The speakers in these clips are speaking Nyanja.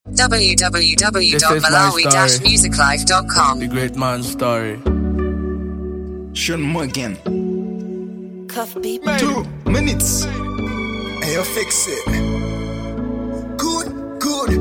www.malawi-musiclife.com. The great man's story. Sean Morgan. Cuff beat. Two minutes. And you fix it. Good, good.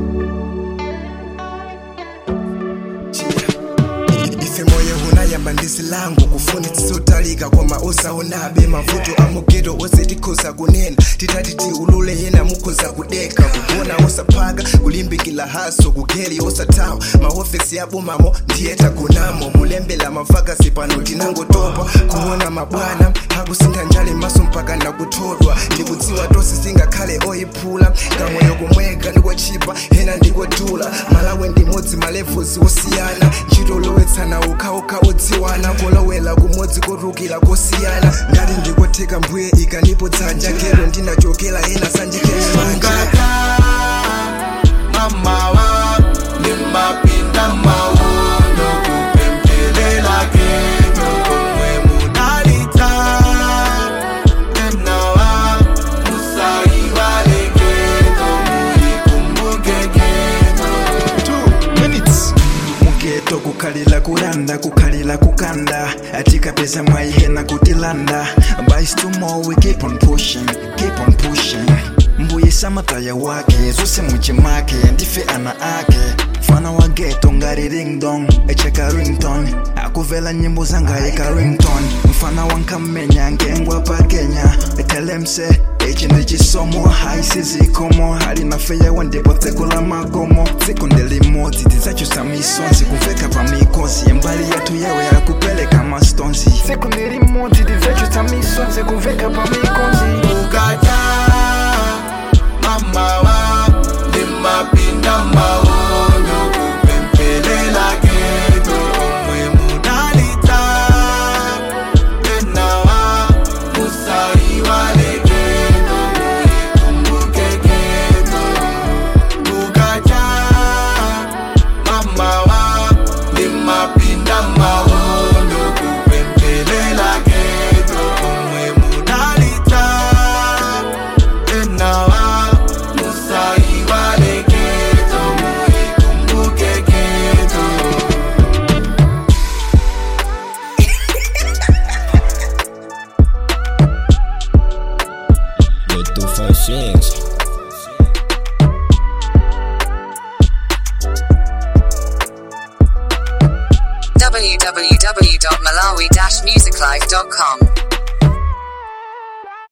ife moyo hunayamba ndisi langu kufuni tisotalika koma osaonabe mavuto amugeto ose tikhoza kunena titati tiulule yena mukhoza kudeka kugona osaphaka kulimbikila haso kugeli osathawa mahofesi yabomamo ndiye tagonamo mulembela mavakasi pano tinangotopa kuona mabwana akusintha njale maso mpaka ndakuthodwa ndikudziwa tosi singakhale oyiphula kamoyo kumweka ndikochipa ena ndikodula malawi ndimodzi malevuzi osiyana ntchito lowetsana ukhaukha odziwana kolowela kumodzi kotukila kosiyana ngati ndikotheka mbuye ikanipo dzanja kero ndinachokera ena sanjikeemanja mamawa nimapinda mawono kupempelela keno komwe munalita enawa musaiwale keno muyikumbuke keno Two minutes. mugeto kukhalira kulanda kukhalira kukanda atikapeza mwaihena kutilanda but it's too more we keep on pushing keep on pushing mbuyisa mataya wake zose muchimake ndife ana ake mfana wa geto ngari ringdong echeka rington akuvela nyimbo zanga eka rington mfana wa nkamenya ngengwa pa kenya etelemse ichi ndi chisomo haisizikomo halinafeyewa ndipo tseko la magomo tsiku ndelimodzi tidzachusa misonzi kuveka pa mikosi yembali yathu yewe yakupeleka mastonzi tsiku ndelimodzi tidzachusa misonzi kuveka pa mikosi ukata mamawa nimapinda mawono kupempelela keno omwe munalita enawa musaiwale keno muyikumbuke keno ukata mamawa nimapinda mawono kupempelela keno omwe munalita enawa musaiwale keno muyikumbuke keno The two five six. www.malawi-musiclife.com.